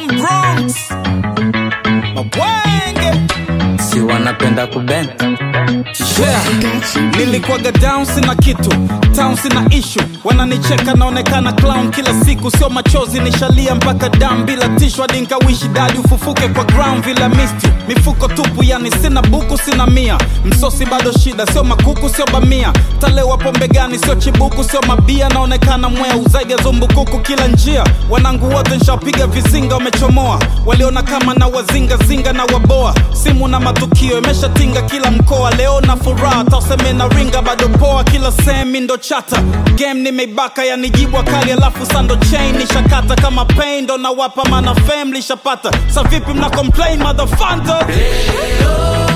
Bronx Mabwenge si wanapenda kubenda yeah. Nilikuwaga down sina kitu town sina issue wananicheka naonekana clown kila siku sio machozi nishalia mpaka dam bila tishu hadi nkawishi dadi ufufuke kwa ground vila misti mifuko tupu yani sina buku sina mia msosi bado shida sio makuku sio bamia talewa pombe gani sio chibuku sio mabia naonekana mweu zaidi ya zumbukuku kila njia wanangu wote nshapiga vizinga wamechomoa waliona kama na wazingazinga na waboa simu na matukio imeshatinga kila mkoa leo na furaha taseme na ringa bado poa kila sehemi ndo chata game nimeibaka yanijibwa kali alafu sando chain nishakata kama pain ndo nawapa mana fam lishapata sa vipi mna complain motherfucker Leo